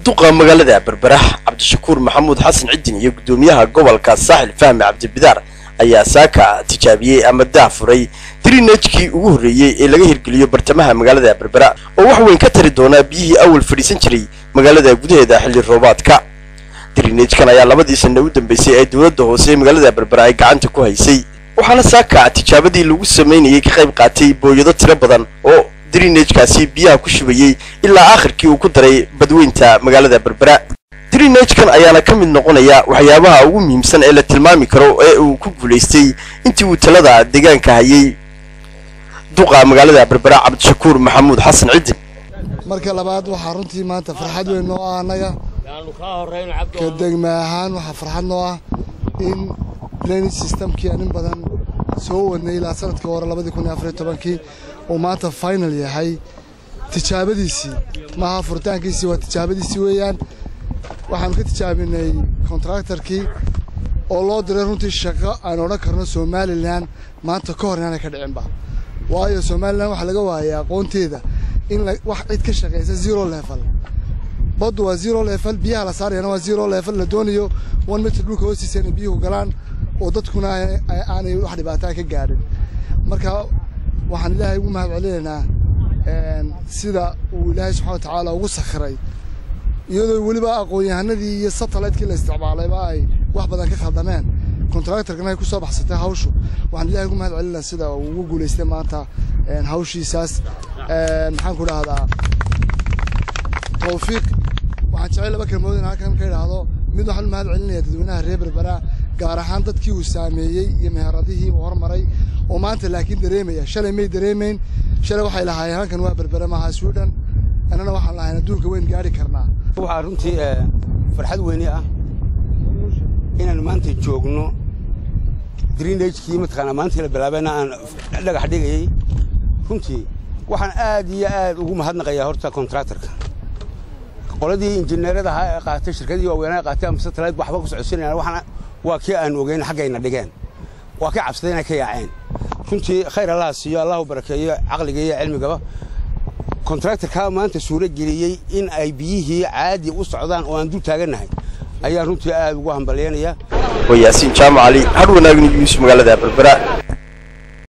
duqa magaalada berbera cabdishakuur maxamuud xasan cidin iyo guddoomiyaha gobolka saaxil fahmi cabdibidaar ayaa saaka tijaabiyey ama dah furay drinejkii ugu horreeyey ee laga hirgeliyo bartamaha magaalada berbera oo wax weyn ka tari doonaa biyihii awal fadhiisan jiray magaalada gudaheeda xilli roobaadka drinejkan ayaa labadii sanna u dambeysay ee dowladda hoose ee magaalada berbera ay gacanta ku haysay waxaana saaka tijaabadii lagu samaynayay ka qayb qaatay booyado tiro badan oo drinejkaasi biyaha ku shubayey ilaa aakhirkii uu ku daray badweynta magaalada berbera drinejkan ayaana ka mid noqonaya waxyaabaha ugu muhiimsan ee la tilmaami karo ee uu ku guulaystay intii uu talada deegaanka hayay duqa magaalada berbera cabdishakuur maxamuud xasan cidin marka labaad waxaa runtii maanta farxad weyn noo ah annaga ka degma ahaan waxaa farxad noo ah in drainage systemkii aan in badan soo wadnay ilaa sanadkii hore labadii kun iyo afariyo tobankii uu maanta final yahay tijaabadiisii maaha furitaankiisii waa tijaabadiisii weeyaan waxaanu ka tijaabinay kontraktarkii oo loo diray runtii shaqo aan odhan karno somalilan maanta ka hor inaanay ka dhicinba waayo somalilan waxaa laga waayay aqoonteeda in wax cid ka shaqaysa zero level baddu waa zero level biyaha la saarayana waa zero level la doonayo one mitr dhulka hoostiisa inay biyuhu galaan oo dadkuna aanay wax dhibaataa ka gaadhin marka waxaan ilaahay ugu mahad celinaynaa sida uu ilaahay subxana wa tacaala ugu sakhiray iyadoo weliba aqoon-yahanadii iyo satellite-kii la isticmaalayba ay wax badan ka khaldameen contractorkana ay ku soo baxsatay hawshu waxaan ilahay ugu mahad celinaa sida uu ugu guulaystay maanta hawshiisaas maxaan ku dhahdaa tawfiiq waxaan jecel laba kelmood in halkan ka idhaahdo mid waxaan u mahad celinaya dadweynaha reer berbera gaar ahaan dadkii uu saameeyey iyo meheradihii uu hormaray oo maanta laakiin dareemaya shalay may dareemayn shalay waxay lahaayeen halkan waa berbere maaha sweden annana waxaan lahayn adduunka weyn gaari karnaa waxaa runtii farxad weyne ah inaan maanta joogno drinagekii mataqaanaa maantii la bilaabayna aan dhagax dhigayey runtii waxaan aad iyo aad ugu mahadnaqayaa horta kontraktorka qoladii injineerada ahaa ee qaatay shirkadii waaweynaa qaatay ama satellite waxba ku socodsiinayaan waxaan waa kii aan ogeyn xaggayna dhigeen waa kii cabsaday inay ka yaaceen runtii khayr allaha siiyo allahu barakeeyo caqliga iyo cilmigaba kontraktorkaa maanta suuro geliyey in ay biyihii caadi u socdaan oo aan dul taagannahay ayaa runtii aad ugu hambalyaynaya waa yaasiin jaamac cali hadh wanaagni yuusuf magaalada berbera